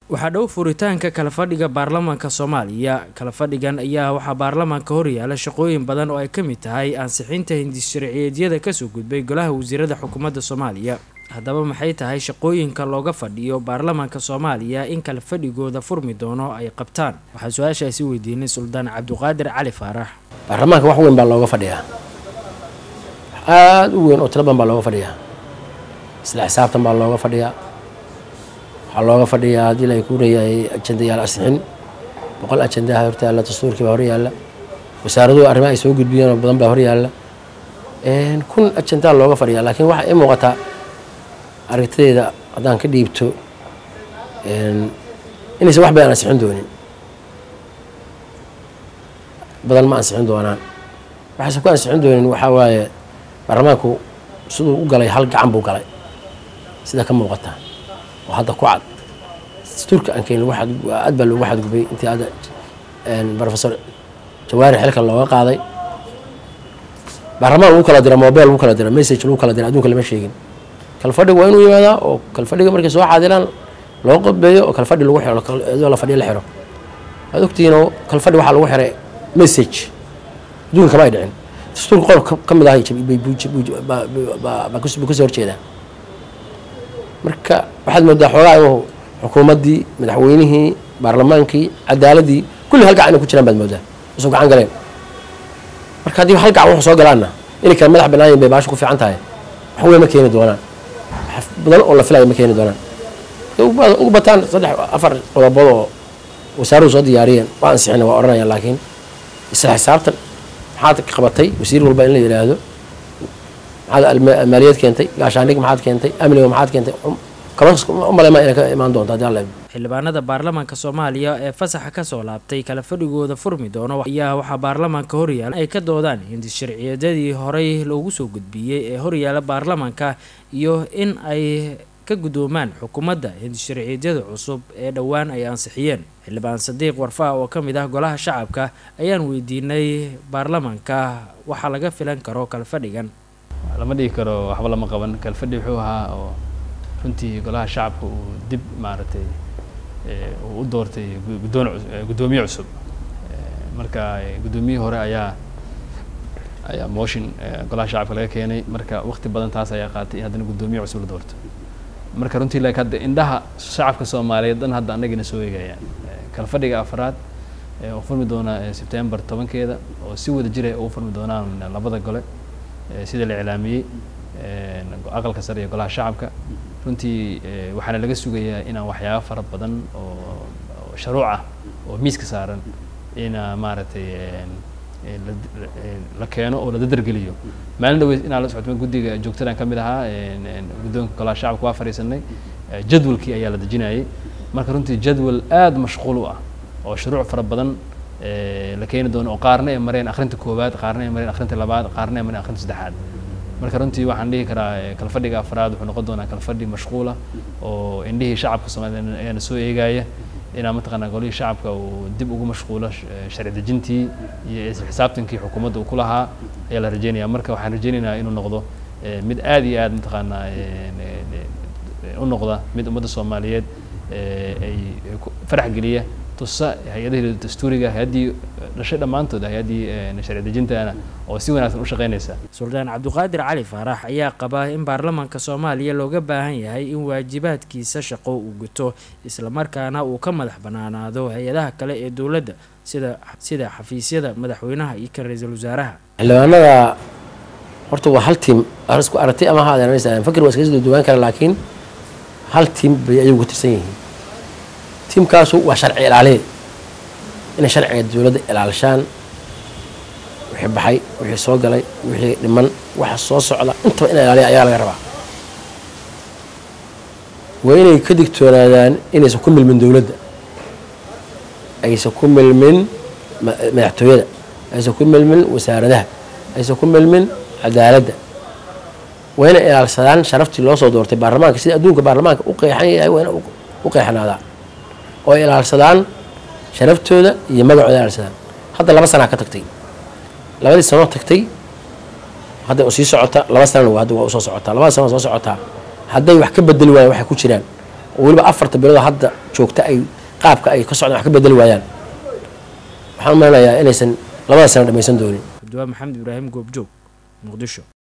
waxaa dhow furitaanka kala fadhiga baarlamaanka soomaaliya kala fadhigan ayaa waxaa baarlamaanka horyaala shaqooyin badan oo ay ka mid tahay ansixinta hindis sharciyeedyada kasoo gudbay golaha wasiirada xukuumadda soomaaliya haddaba maxay tahay shaqooyinka looga fadhiyo baarlamaanka soomaaliya in kala fadhigooda furmi doono ay qabtaan waxaa su-aashaasi weydiinay suldaan cabduqaadir cali faarax baarlamaanka wax weyn baa looga fadhiyaa aada u weyn oo tiro badan baa looga fadhiyaa isla xisaabtan baa looga fadhiyaa waxaa looga fadhiyaa haddii la kuurayahay ajendayaal asixin boqol ajendaha hortaalla dastuurkii baa horyaalla wasaaraduhu arrimaha ay soo gudbiyeen oo badan baa horyaalla kun ajendaa looga fadhiyaa laakiin waxaa ii muuqataa aragtideeda haddaan ka dhiibto inaysan wax badan ansixin doonin badan ma ansixin doonaan waxaysan ku ansixin doonin waxaa waaye baarlamaanku siduu u galay hal gacan buu galay sida ka muuqata oo hadda ku cad dastuurka aan keenin aad baa loogu xadgubay intii hadda professor jawaari xilka looga qaaday baarlamaan lagu kala dira mobile lagu kala dira message lagu kala dira adduunka lama sheegin kalfadhiga waa inuu yimaadaa oo kalfadhiga markay soo xaadiraan loo qodbeeyo oo kalfadhi lagu xiro iyadoo la fadhiyo la xiro waad ogtihiinoo kalfadhi waxaa lagu xiray message adduunka kama ay dhicin dastuurka qodob ka mid ahay baa kasoo horjeedaa marka waxaad moodaa xoogaa inuu xukuumaddii madaxweynihii baarlamaankii cadaaladii kulli hal gacan inay ku jiraan baad moodaa usoo gacan galeen marka haddii hal gacan wuxuu soo galaanna inay kala madax bannaayin bay baasha ku fiican tahay wax weyn ma keeni doonaan wax badan oo la filaya ma keeni doonaan ugu bataan saddex afar qodobood oo wasaaruhu soo diyaariyeen waa ansixina waa odhanayaan laakiin isla xisaabtan maxaad qabatay wasiir walba in la yidhaahdo maxaad maaliyad keentay gaashaandhig maxaad keentay amniga maxaad keentay umalema inay ka imaan doonto haddii alla xildhibaanada baarlamaanka soomaaliya ee fasaxa kasoo laabtay kala fadhigooda furmi doono ayaa waxaa baarlamaanka horyaala ay ka doodaan hindis sharciyeedyadii horey loogu soo gudbiyey ee horyaala baarlamaanka iyo in ay ka guddoomaan xukuumadda hindis sharciyeedyada cusub ee dhowaan ay ansixiyeen xildhibaan sadiiq warfaa oo ka mid ah golaha shacabka ayaan weydiinay baarlamaanka waxaa laga filan karo kala fadhigan lama dhigi karo waxba lama qaban kalfadhi wuxuu ahaa oo runtii golaha shacabka uu dib maaragtay uu u doortay guddoon guddoomiye cusub marka guddoomiyihii hore ayaa ayaa motion golaha shacabka laga keenay marka waqti badan taas ayaa qaatay in haddana guddoomiye cusub la doorto marka runtii like hadda indhaha shacabka soomaaliyeed dhan hadda annagina soo eegayaan kalfadhiga afraad oo furmi doona sebtembar tobankeeda oo si wada jira ugu furmi doonaan labada gole sida la iclaamiyey aqalka sare iyo golaha shacabka runtii waxaana laga sugayaa inaan waxyaaba fara badan oo sharuuc ah oo miiska saaran ina maaragtay la keeno oo la dadargeliyo maalin dhaweyd inaan la socotma guddiga joogtadan ka mid ahaa guddoonka golaha shacabka waa fadhiisanay jadwalkii ayaa la dejinayay marka runtii jadwal aada mashquul u ah oo shuruuc fara badan la keeni doono oo qaarna ay mareen akhrinta koowaad qaarna ay mareen akhrinta labaad qaarna ay mareen akhrinta saddexaad marka runtii waxaan dhihi karaa kalfadhiga afraad wuxuu noqon doonaa kalfadhi mashquula oo indhihii shacabka soomaaliyed ayaana soo eegaya inaa mataqaanaa golihii shacabka uu dib ugu mashquulo sharci dejintii iyo isla xisaabtankii xukuumadda uu ku lahaa ayaa la rajeynaya marka waxaan rajeynaynaa inuu noqdo mid aada iyo aada mataqaanaa u noqda mid ummadda soomaaliyeed ay farax geliya tusa hay-adahii dastuuriga hay-addii dhashay dhammaantood hay-addii sharci dejintana oo si wanaagsan u shaqeynaysa suldaan cabduqaadir cali faarax ayaa qaba in baarlamaanka soomaaliya looga baahan yahay in waajibaadkiisa shaqo uu guto islamarkaana uu ka madax banaanaado hay-adaha kale ee dowladda sida sida xafiisyada madaxweynaha iyo kan ra-iisul wasaaraha xildhibaanada horta waa hal tiim isku aragtay ama ha adeeranaysa fakir waa iskaga soo duwaan kara laakiin hal tiim bay ayagu ku tirsan yihiin tiimkaasu waa sharci ilaaliye inay sharciga dowladda ilaalishaan wixii baxay wixii soo galay wixii dhiman waxa soo socda intaba in ilaaliya ayaa laga rabaa waa inay ka digtoonaadaan inaysan ku milmin dowladda aysan ku milmin madaxtooyada aysan ku milmin wasaaradaha aysan ku milmin cadaaladda waa inay ilaalsadaan sharaftii loo soo doortay baarlamaanka sida adduunka baarlamaanka u qeexan yahay waa ina u qeexnaadaa oo ilaalsadaan sharaftooda iyo magacooda ilaalsadaan hadda laba sanaa ka tagtay labadii sanoo tagtay hadda sii socota laba sanana hadda waa usoo socotaa labada sano soo socotaa hadday wax ka bedeli waayaan waxay ku jiraan oo weliba afarta bilood hadda joogta ay qaabka ay ka socdaan wax ka bedeli waayaan waxaan umalenayaa inaysan labada sano dhamaysan doonin cabdiwaa maxamed ibraahim goobjoog muqdisho